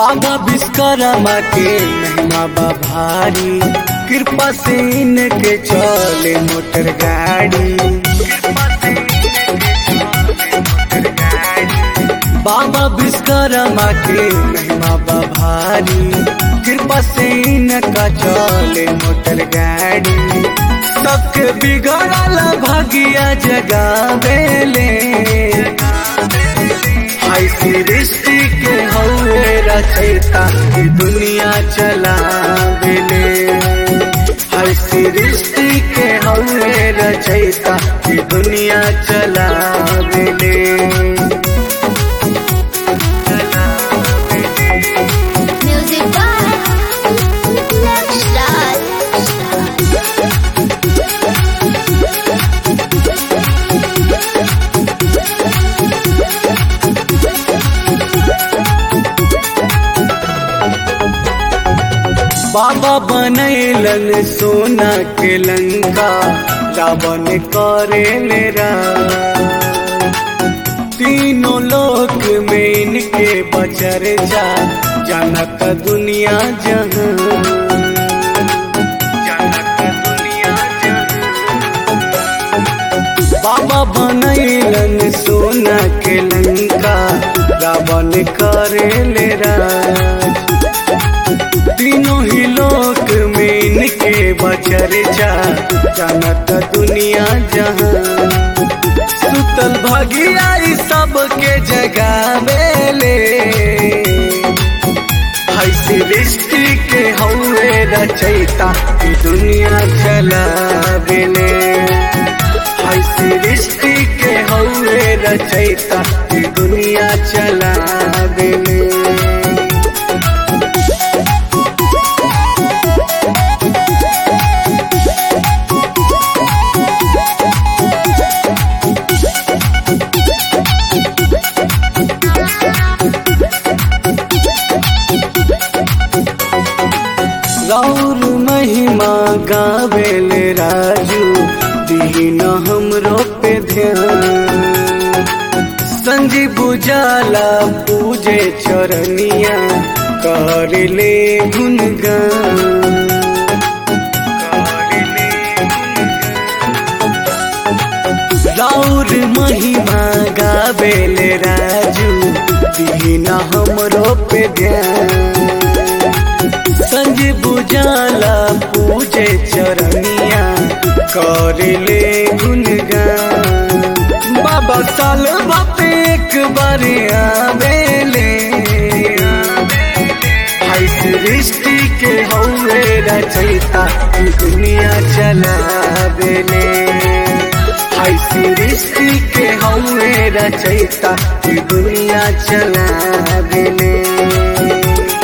बाबा विश्वकर्मा के महिमा बा भारी कृपा से इनके चले मोटर गाड़ी बाबा विश्वकर्मा के महिमा बा भारी कृपा से इनका चले मोटर गाड़ी सबके बिगड़ल भगिया जगावेले हाय सृष्टि के हौवे रचयिता ई दुनिया चलावेले हाय सृष्टि के हौवे रचयिता ई दुनिया चलावेले Music by Lakshad. बाबा बनैलन सोना के लंका रावण करे मेरा तीनों लोक में इनके बचर जा जानत दुनिया जहां जानत दुनिया जहां बाबा बनैलन सोना के लंका रावण करे ले राज तीनों ही लोक में इनके बचर जा जानत दुनिया जहां सुतल भगिया ई सबके जगावेले हाय सृष्टि के हौवे रचयिता ई दुनिया चलावेले हाय सृष्टि के हौवे रचयिता ई दुनिया चलावेले रौर महिमा गावेले राजू दीन हमरो पे ध्यान संजी बुझाला पूजे चरनिया कर ले गुनगान करले राउर महिमा गावेले राजू दीना हमरो पे ध्यान संज बुझाला पूजे चरनिया करले गुनगान बाबा साल बाप एक बार आवेले हाय सृष्टि के हौवे रचयिता ई दुनिया चलावेले हाय सृष्टि के हौवे रचयिता ई दुनिया चलावेले